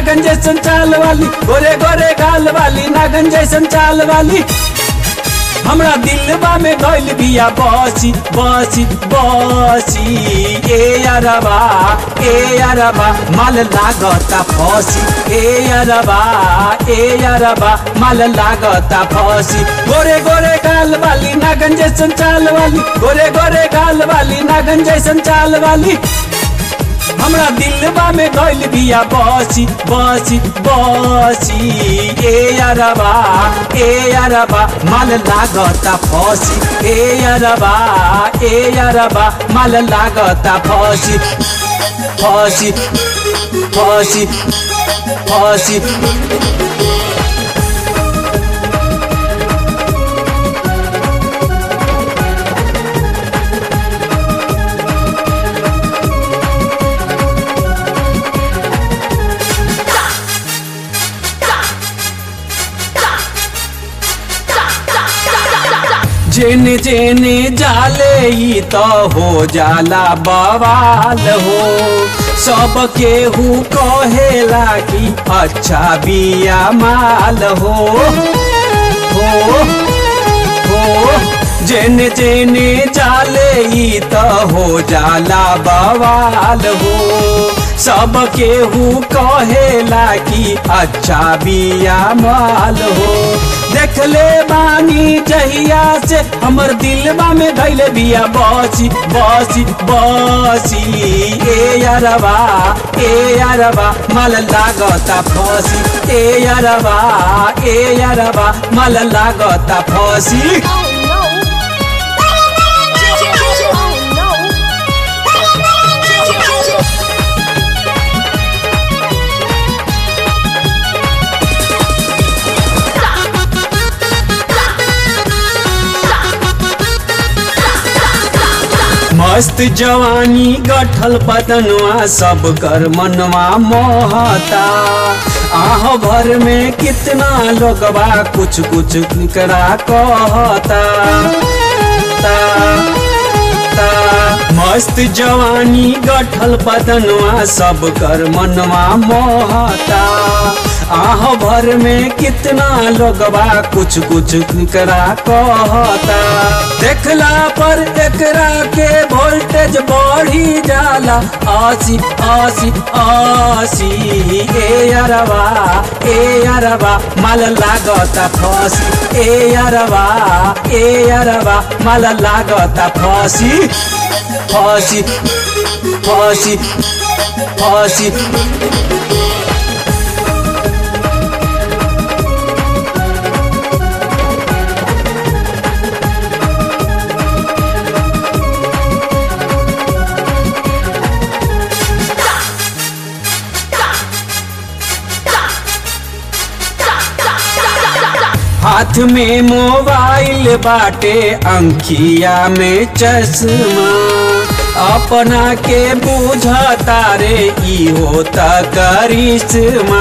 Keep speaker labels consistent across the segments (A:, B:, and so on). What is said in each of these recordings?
A: नागन जैसन चाल वाली गोरे गोरे गाल वाली नागन जैसन चाल वाली हमरा दिलबा में गइल बिया बसी बसी बसी ए अरबा ए अरबा माल लागता फसी ए अरबा ए अरबा माल लागता फसी गोरे गोरे गाल वाली नागन जैसन चाल वाली गोरे गोरे गाल वाली नागन जैसन चाल वाली हमरा दिलबा में गइल बिया बसी बसी बसी ए अरबा ए अरबा माल लागता फसी ए अरबा ए अरबा माल लागता फसी फसी फसी फसी जेने जेने जाले ई त हो जाला बवाल हो सब केहू कहेला कि अच्छा बिया माल हो हो हो जेने जेने जाले ई त हो जाला बवाल हो सब केहू कहेला कि अच्छा बिया माल हो देखले बानी जहिया से हमर दिलबा में धैले बिया बसी बसी बसी ए अरबा ए अरबा माल लागता फसी ए अरबा ए अरबा माल लागता फसी मस्त जवानी गठल बदनवा सब कर मनवा मोहता आह भर में कितना लोगवा कुछ कुछ निकरा कहता ता, ता, मस्त जवानी गठल बदनवा सब कर मनवा मोहता आह भर में कितना लोगवा कुछ कुछ निकरा कहता देखला पर एकरा के वोल्टेज बढ़ी जाला आसी आसी आसी ए अरबा ए अरबा माल लागता फसी ए अरबा ए अरबा माल लागता फसी फसी फसी फसी हाथ में मोबाइल बाटे अंखिया में चश्मा अपना के बुझता रे ई होता करिश्मा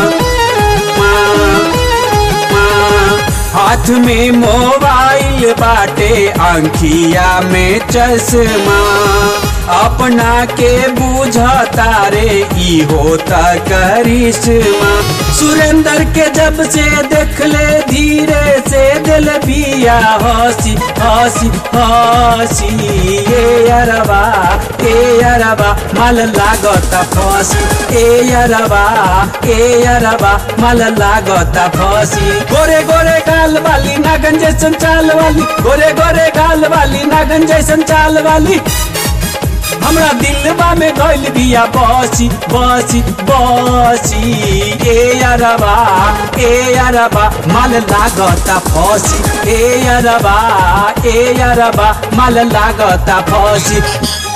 A: हाथ में मोबाइल बाटे अंखिया में चश्मा अपना के बुझता रे ई होता करिश्मा सुरेंद्र के जब से देख ले धीरे से दिल बिया हसी हसी हसी ए अरबा ए अरबा माल लागता फसी ए अरबा ए अरबा माल लागता फसी गोरे गोरे गाल वाली नागन जैसन चाल वाली गोरे गोरे गाल वाली नागन जैसन चाल वाली हमरा दिलबा में गइल बिया बसी बसी बसी ए अरबा ए अरबा माल लागता फसी ए अरबा ए अरबा माल लागता फसी